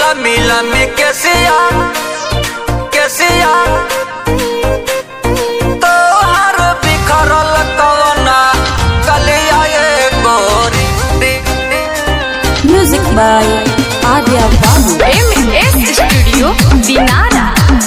लमी लमी केसिया केसिया तोहर बिखरल कवना कलिया ये गोरी Music by Adya Babu. MS Studio Dinara.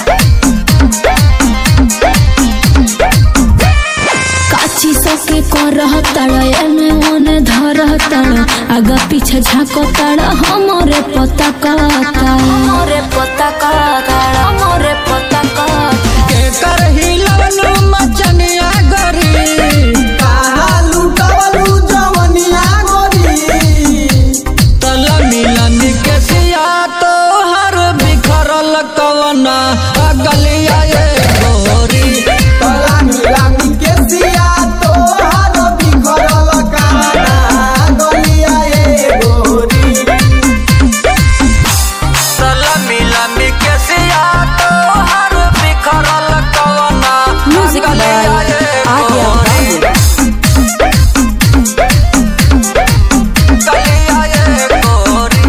काची सके करह तड़ एने ओने धरह तड़ आगा पीछे झाको तड़ हमरे पता कहता हमरे पता काड़ हमरे पता काड़ के कर हिलनु मचनिया गोरी तलमी लमी केसिया तोहर बिखरल कवना गलिया ये गोरी लमी लमी केसिया तोहर बिखरल कवना Music by गलिया ये Adya गोरी गलिया ये गोरी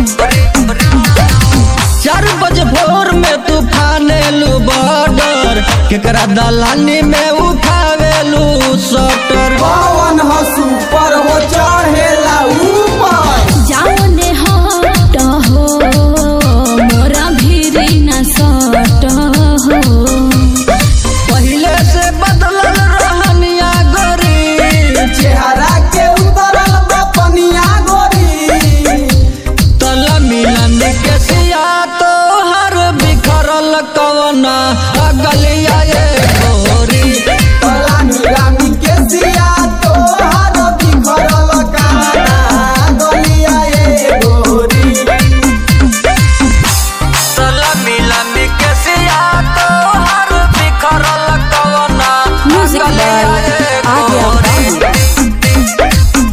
चार बजे भोर में तूफान लू बॉर्डर केकरा दलानी में उठावेलू सटर सुपर हो चढ़ेला ऊपर जाओ ने हट हो मोरा भीरी न सट हो पहिले से बदलल रहनिया गोरी चेहरा के उतरल बा पनिया गोरी तला मिलन के सिया तोहर बिखरल कवना गलिया ये गोरी तलामी लामी के सिया तोहर बिखरल काना गलिया ए गोरी तला मिलन के सिया तोहर बिखरल कवना Music by गलिया ये Adya गोरी Babu.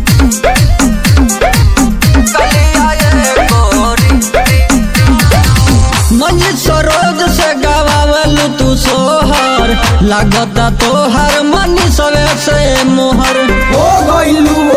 गलिया ये गोरी मंजिल सरोज से गवावलू तू सोहर लागता तोहर मनी सवे से मोहर हो गइलू